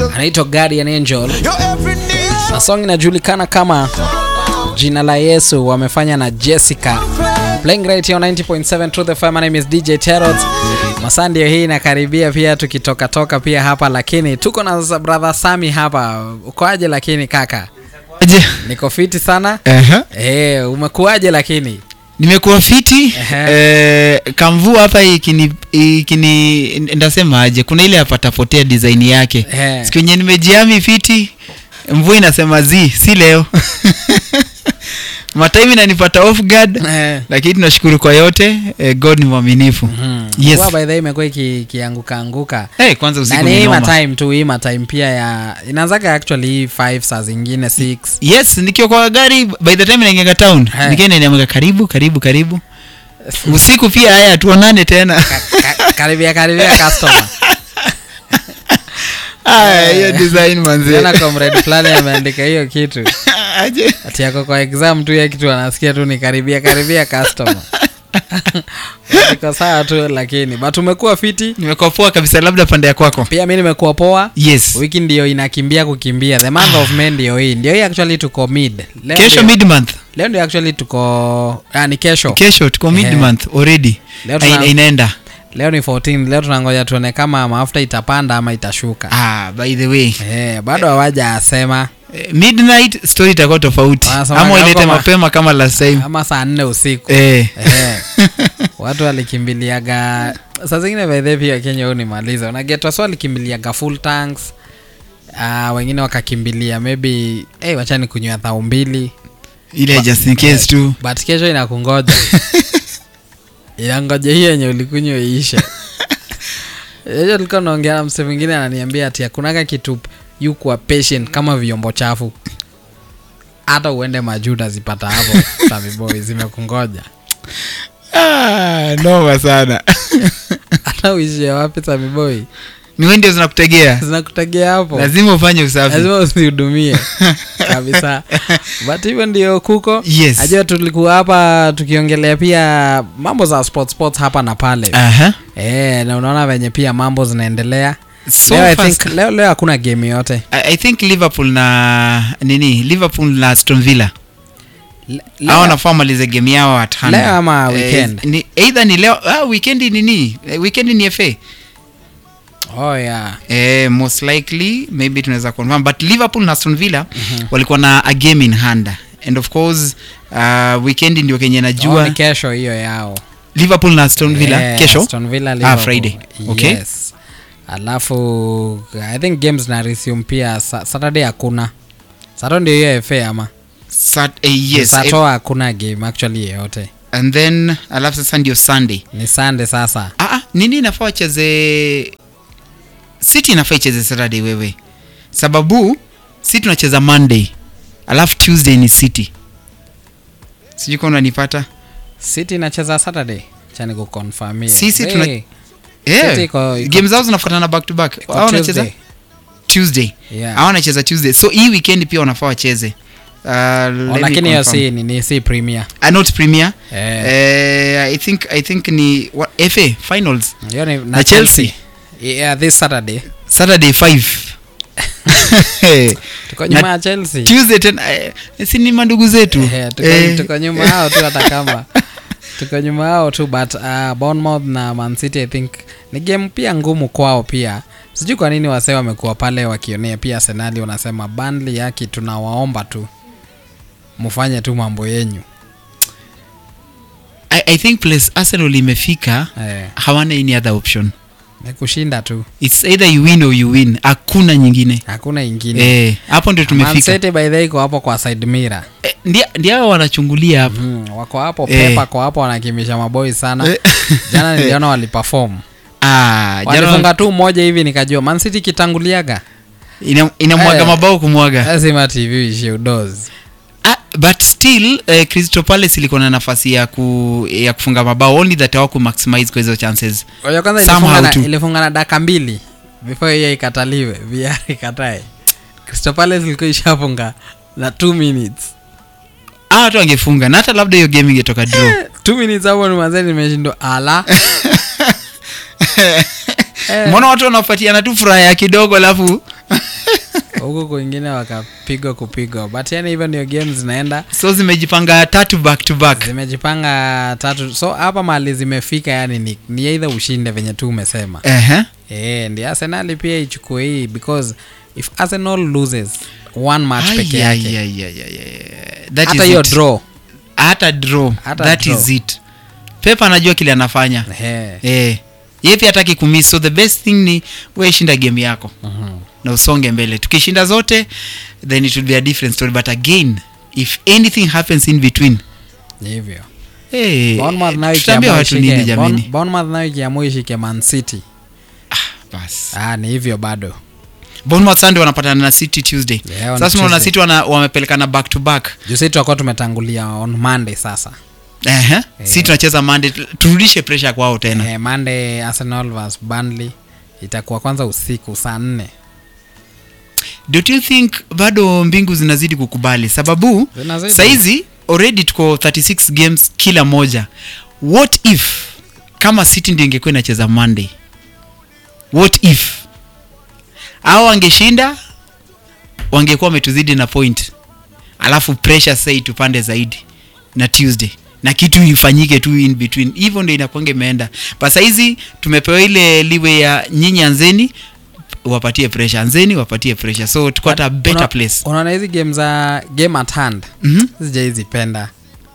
anaitwa Guardian Angel Your every need. na song inajulikana kama jina la Yesu wamefanya na Jessica playing right here on 90.7 Truth FM. My name is DJ Terrot. Masaa ndio hii inakaribia pia tukitoka toka pia hapa, lakini tuko na za- brother Sami hapa. Ukoaje lakini kaka? Je, Niko fiti sana. Aha. Eh, umekuaje lakini? nimekuwa fiti Ehe. eh, kamvua hapa ikini, ikini ndasema aje kuna ile apatapotea design yake Ehe. siku yenye nimejiami fiti mvua inasema zi si leo matime inanipata off guard Eh. lakini tunashukuru kwa yote eh, god ni mwaminifu Hmm. Yes. Mvua by the way imekuwa iki- ikianguka anguka. hey, kwanza Na usiku ni ni hii noma. matime tu, hii matime pia ya inaanzaga actually hii 5 saa zingine 6. yes nikiwa kwa gari by the time naingiaga town Eh. nikienda niamka karibu karibu karibu usiku pia haya tuonane tena Ka- ka- karibia karibia customer. Aya, hiyo design manzi Jana comrade fulani ameandika hiyo kitu aje ati yako kwa exam tu ya kitu anasikia tu ni karibia karibia customer iko sawa tu lakini but umekuwa fiti nimekuwa poa kabisa labda pande ya kwako pia mi nimekuwa poa yes wiki ndio inakimbia kukimbia the month of May ndio hii ndio hii actually tuko mid leo kesho ndio, mid month leo ndio actually tuko ah, ni kesho kesho tuko mid Eh. month already Leo Ina- tuna- inaenda leo ni 14 leo tunangoja tuone kama mafuta itapanda ama itashuka ah by the way eh, bado hawaja asema eh, midnight story itakuwa tofauti Wanasema ama kama- ilete mapema kama last time ama saa nne usiku eh Eh. watu walikimbiliaga saa zingine baidhe pia kenya huu nimaliza unagetwa so walikimbiliaga full tanks uh, wengine wakakimbilia maybe hey, wachani kunywa thau mbili ile just in case tu but kesho inakungoja inangoja hii yenye ulikunywa iishe hiyo tulikuwa naongea na mse mwingine ananiambia ati hakunaga kitu yu kuwa patient kama vyombo chafu hata uende majuu utazipata hapo Samiboy zimekungoja ah noma sana hata uishie wapi Samiboy ni wewe ndio zinakutegea zinakutegea hapo lazima ufanye usafi lazima usihudumie kabisa but hivyo ndio kuko Yes. ajua tulikuwa hapa tukiongelea pia mambo za sports sports hapa na pale aha Eh, na unaona venye pia mambo zinaendelea so leo, I fast think, leo, leo hakuna game yote I, i think liverpool na nini liverpool na aston villa Le- au leo- nafaa malize game yao at hand. Leo ama Eh, weekend? ni, either ni leo ah, weekend ni nini Eh, weekend ni fa oh, yeah. eh, most likely maybe tunaweza confirm but liverpool na aston villa walikuwa na a game in hand and of course uh, weekend ndio kenye Oh, najua ni kesho hiyo yao liverpool na aston villa Eh, kesho Aston Villa, ah, Liverpool. friday okay yes alafu i think games na resume pia sa- saturday hakuna sato ndio hiyo fa ama Sat, eh, yes sato hakuna game actually yeyote and then alafu sasa ndio sunday ni sunday sasa ah, ah, nini inafaa wacheze city inafaa icheze saturday wewe sababu si tunacheza monday alafu tuesday ni city sijui kama unanipata city inacheza saturday chani kuconfirmia Sisi tuna- City yeah. iko- iko- game zao zinafuatana back to back iko Hao wanacheza Tuesday. tuesday Yeah. hao wanacheza tuesday so hii weekend pia wanafaa wacheze uh, Oh, let me lakini hiyo confirm. si ni, ni si premier Ah, not premier Eh. eh, i think i think ni what, fa finals hiyo ni Na Chelsea. yeah, this saturday saturday 5 tuko Na nyuma ya chelsea tuesday tena eh, si ni mandugu zetu Eh, tuko, Eh, tuko nyuma hao tu hata kama tuko nyuma hao tu but uh, Bournemouth na Man City I think ni game pia ngumu kwao pia sijui kwa nini wasee wamekuwa pale wakionea pia Arsenali wanasema Burnley yaki tunawaomba tu mfanye tu mambo yenyu I, i think place arsenal imefika eh, hawana any other option ni kushinda tu its either you win or you win hakuna nyingine hakuna ingine eh, hapo ndio Man tumefika City by the way iko hapo kwa side mirror eh, ndia- ndio hao wanachungulia hapo mm, wako hapo Eh. Pepa kwa hapo wanakimbisha maboi sana Eh. jana niliona waliperform ah, walifunga jana tu mmoja hivi nikajua Man City kitanguliaga ina- inamwaga Eh. mabao kumwaga lazima tv ishie udozi ah, but still eh, crystal palace ilikuwa na nafasi ya, ku, ya kufunga mabao only that hawaku maximize kwa hizo chances kwa hiyo kwanza Somehow ilifunga na, tu. ilifunga na daka mbili before hiyo ikataliwe vr ikatae Crystal Palace ilikuwa ishafunga na 2 minutes ah, watu wangefunga na hata labda hiyo game ingetoka draw 2 minutes hapo ni mazee nimeshindwa ala Eh. mbona watu wanafuatiana tu furaha ya kidogo alafu huku kwingine wakapigwa kupigwa but yani hivyo ndio game zinaenda so zimejipanga tatu back to back zimejipanga tatu so hapa mali zimefika yani ni, ni either ushinde venye tu umesema Ehe. e, ndi arsenali pia ichukue hii because if arsenal loses one match Ai, peke ai, yake ai, ai, ai, ai. That hata is hiyo it. draw hata draw Hata that draw. is it pepa anajua kile anafanya Ehe. eh ye pia hataki kumiss so the best thing ni we shinda game yako Mhm. na usonge mbele tukishinda zote then it will be a different story but again if anything happens in between Ni hivyo hey, Bournemouth nayo tutaambia ikiamua watu ishike- nini Bourne- jamani Bournemouth nayo ikiamua ishike man city bas ah, ni hivyo bado Bournemouth Sunday wanapatana na city tuesday Yeah, on sasa unaona Tuesday. city wana, wamepelekana back to back jusi tutakuwa tumetangulia on monday sasa Ehe. si tunacheza monday turudishe pressure kwao tena eh, monday arsenal vs burnley itakuwa kwanza usiku saa nne don't you think bado mbingu zinazidi kukubali sababu Zinazidi. saizi already tuko 36 games kila moja what if kama city ndio ingekuwa inacheza monday what if au wangeshinda wangekuwa wametuzidi na point alafu pressure sai tupande zaidi na tuesday na kitu ifanyike tu in between hivyo ndio inakwanga imeenda but saizi tumepewa ile liwe ya nyinyi anzeni wapatie pressure anzeni wapatie pressure so tuko hata better Una- place unaona hizi game za game at hand mm-hmm. sijaizipenda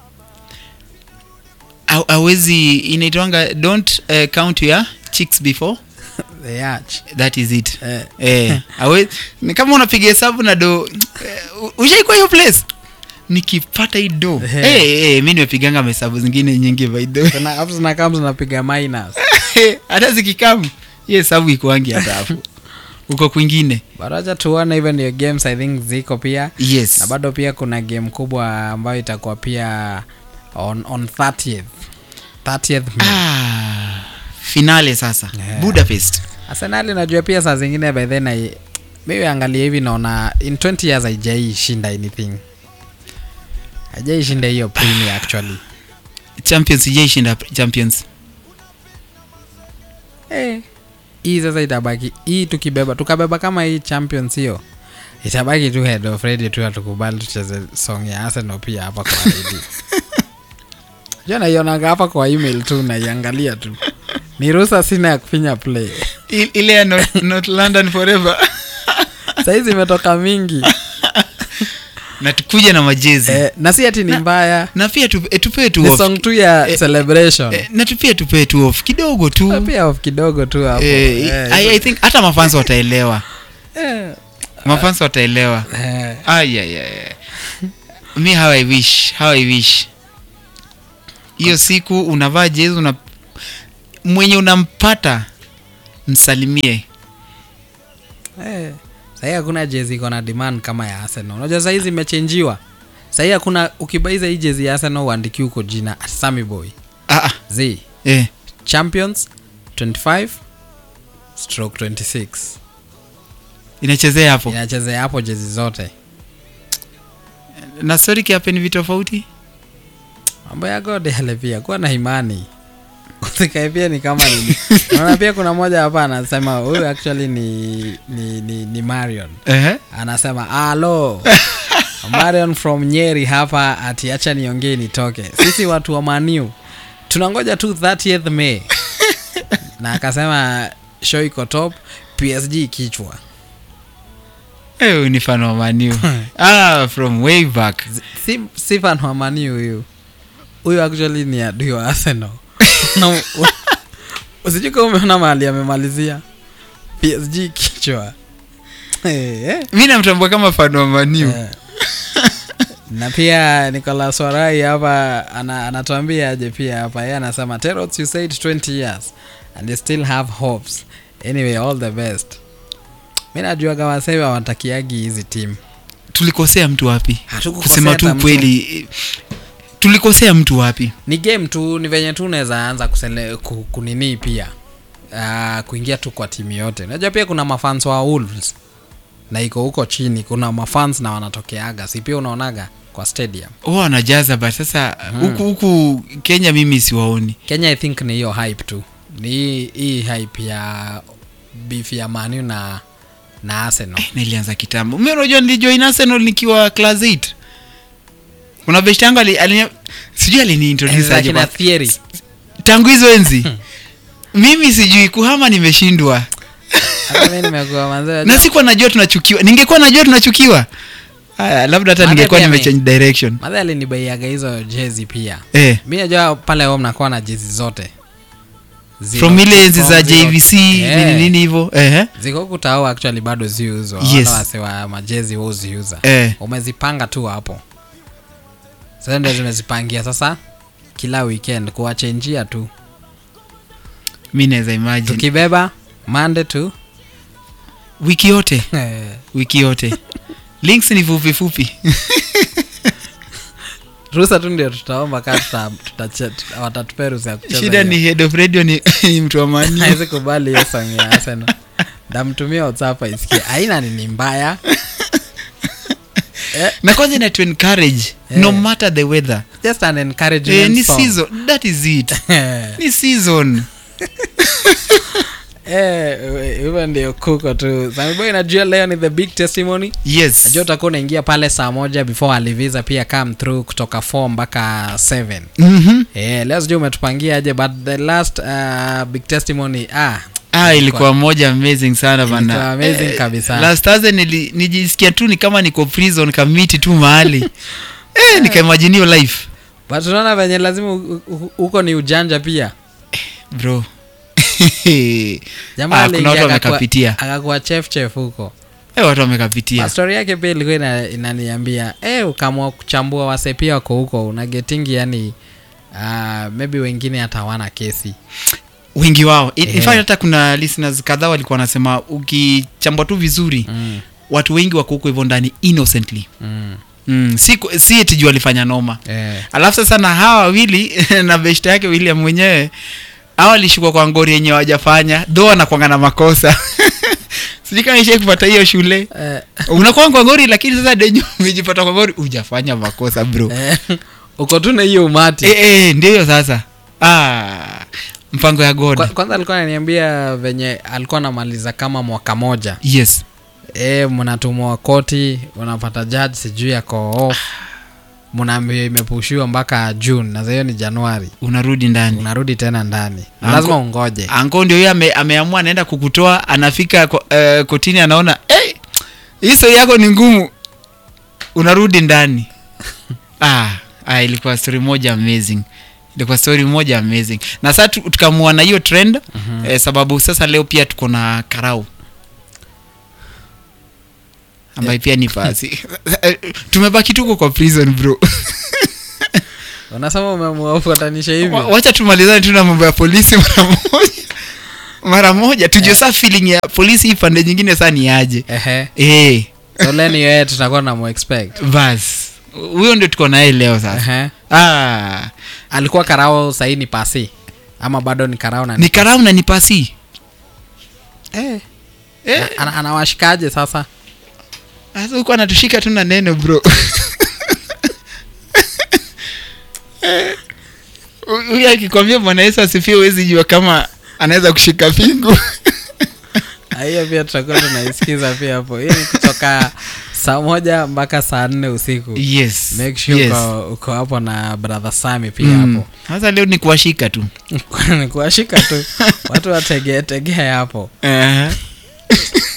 awezi inaitwanga don't uh, count your chicks before the arch that is it eh, eh, awe, ni kama unapiga hesabu na do eh, ushaikwa hiyo place nikipata hii do Eh. hey, hey, mi nimepiganga mahesabu zingine nyingi by the way tuna- hapo zinakaa zinapiga minus hata zikikamu hiyo hesabu ikuangi hata hapo uko kwingine but acha tuone hivyo ndio games i think ziko pia yes na bado pia kuna game kubwa ambayo itakuwa pia on, on 30th 30th May. ah, finale sasa Yeah. budapest arsenali najua pia saa zingine by then I, mimi angalia hivi naona in 20 years haijai shinda anything haijai shinda hiyo premier actually champions ijaishinda champions eh. hii sasa itabaki hii tukibeba tukabeba kama hii champions hiyo itabaki tu head of ready tu atukubali tucheze song ya arsenal pia hapa kwa redio jo naionanga hapa kwa email tu naiangalia tu ni ruhusa sina ya kufinya play I- ile ya not, not london forever sahizi imetoka mingi na tukuja na majezi eh, na si ati ni mbaya na pia tu, eh, tupee tu ni off song tu ya Eh, celebration eh, na tu pia tupee tu off kidogo Ah, tu pia off kidogo tu hapo eh, Eh, I, I think hata mafans wataelewa eh, mafans wataelewa eh. Ay, ay, ay. mi how i wish how i wish hiyo siku unavaa jezi una mwenye unampata msalimie Eh, sahii hakuna jezi iko na demand kama ya arsenal unajua sahizi imechenjiwa sahii hakuna ukibaiza hii jezi ya arsenal uandiki huko jina Sammy boy ah, ah, z eh. champions 25 stroke 26 inachezea hapo inachezea hapo jezi zote na sorry kiape ni vitu tofauti mambo ya god yale pia kuwa na imani usikae pia ni kama nini naona pia kuna moja hapa anasema huyu actually ni, ni, ni, ni marion Ehe. anasema alo marion from nyeri hapa ati acha niongee nitoke sisi watu wa maniu tunangoja tu 30th may na akasema show iko top psg kichwa Eh, huyu ni fan wa maniu ah, from way back si, si fan wa maniu huyu huyu actually ni adui wa arsenal Na- usijui kama umeona mahali amemalizia psg kichwa Eh, eh. mi namtambua kama fan wa maniu Eh. na pia nicolas warai hapa ana, anatuambia aje pia hapa yeye anasema terots you said 20 years and you still have hopes anyway all the best mi najua kama sasa hivi hawatakiagi hizi timu tulikosea mtu wapi Hatukukosea kusema hata tu mtu. kweli eh, tulikosea mtu wapi ni game tu ni venye tu unaweza anza kusele, ku, kunini pia uh, kuingia tu kwa timu yote unajua pia kuna mafans wa wolves na iko huko chini kuna mafans na wanatokeaga si pia unaonaga kwa stadium huwa wanajaza but sasa huku huku kenya mimi siwaoni kenya i think ni hiyo hype tu ni hii- hii hype ya beef ya manu na na Arsenal. nilianza kitambo mi unajua nilijoin arsenal nikiwa class 8 kuna best yangu ali, ali, sijui aliniintroduce Enzi za aje kina but- Thierry. tangu hizo enzi mimi sijui kuhama nimeshindwa Hata mimi nimekuwa manze. na sikuwa najua tunachukiwa ningekuwa najua tunachukiwa haya labda hata Maana ningekuwa pia mi- nimechange direction Madhe alinibaiaga hizo jezi pia. eh, Mi najua pale home nakuwa na jezi zote. Zero- from ile enzi za from zero- jvc Eh. nini nini hivyo eh, ziko kutao actually bado ziuzwa Yes. wala wase wa majezi huziuza eh. umezipanga tu hapo sasa ndio zimezipangia sasa kila weekend kuwachenjia tu mi naweza imagine tukibeba mande tu wiki yote wiki yote links ni fupi fupi rusa tu ndio tutaomba kaa tuta, tuta, tuta, watatupea ruhusa ya kucheza shida hiyo. ni head of radio ni, ni mtu wa mani hawezi kubali hiyo song ya Arsenal ndamtumia whatsapp aisikie aina nini mbaya eh, na kwanza ina to encourage Eh. no matter the weather just an encouragement eh, ni song. season that is it Eh. ni season Eh, hivyo ndio kuko tu samiboy najua leo ni the big testimony yes najua utakuwa unaingia pale saa moja before aliviza pia come through kutoka 4 mpaka 7 mm-hmm. eh, leo sijui umetupangia aje but the last uh, big testimony ah ah ilikuwa moja amazing sana Ilikuwa bana amazing kabisa. last Thursday nili, nijisikia tu ni kama niko prison kamiti tu mahali eh, nikaimagine hiyo life but unaona venye lazima u- u- huko ni ujanja pia bro jamaa Ah, kuna aliingia watu akakuwa- wamekapitia akakuwa chef chef huko eh, watu wamekapitia stori yake pia ilikuwa ina, inaniambia eh, ukamwa kuchambua wase pia wako huko una getingi yani uh, maybe wengine hata hawana kesi wengi wao in, in Eh. fact hata kuna listeners kadhaa walikuwa wanasema ukichambua tu vizuri mm, watu wengi wako huko hivyo ndani innocently mm, mm, si, si eti juu walifanya noma eh, alafu sasa na hawa wawili na beshta yake william mwenyewe hawa walishukwa kwa ngori yenye wajafanya dho anakwanga na makosa sijui kama ishai kupata hiyo shule eh, unakuwa kwa ngori lakini sasa denye umejipata kwa ngori ujafanya makosa bro eh, uko tu na hiyo umati eh, eh, ndio hiyo sasa ah, mpango ya god Kwa, kwanza alikuwa ananiambia venye alikuwa anamaliza kama mwaka moja yes e, mnatumwa koti unapata judge sijui yako off mnaambia imepushiwa mpaka june na hiyo ni januari unarudi ndani unarudi tena ndani na Anko- lazima ungoje anko ndio huyo ame, ameamua anaenda kukutoa anafika ko- eh, kotini anaona hey, hii story yako ni ngumu unarudi ndani ah, ah, ilikuwa story moja amazing ilikuwa story moja amazing na sasa tu- tukamua na hiyo trend Mhm. eh, sababu sasa leo pia tuko na karau ambaye pia ni fasi tumebaki tuko kwa prison bro unasema umemuafatanisha hivi Wa- wacha tumalizane tu na mambo ya polisi mara moja mara moja tujue saa feeling ya polisi hii pande nyingine saa ni aje ehe eh so leni yeye tutakuwa na muexpect bas huyo ndio tuko naye leo sasa ehe ah, alikuwa karao sahii ni pasi ama bado ni karao na ni karau na ni pasi eh. eh, Na- ana- anawashikaje sasa sasa huko anatushika tu na neno bro Eh, huyu akikwambia bwana yesu asifie huwezi jua kama anaweza kushika pingu Ah, hiyo pia tutakuwa tunaisikiza pia hapo hii ni kutoka saa moja mpaka saa nne usiku yes make sure yes. uko, uko hapo na brother sami pia Mm. hapo sasa leo ni kuwashika tu ni kuwashika tu watu wategee tegee hapo uh-huh.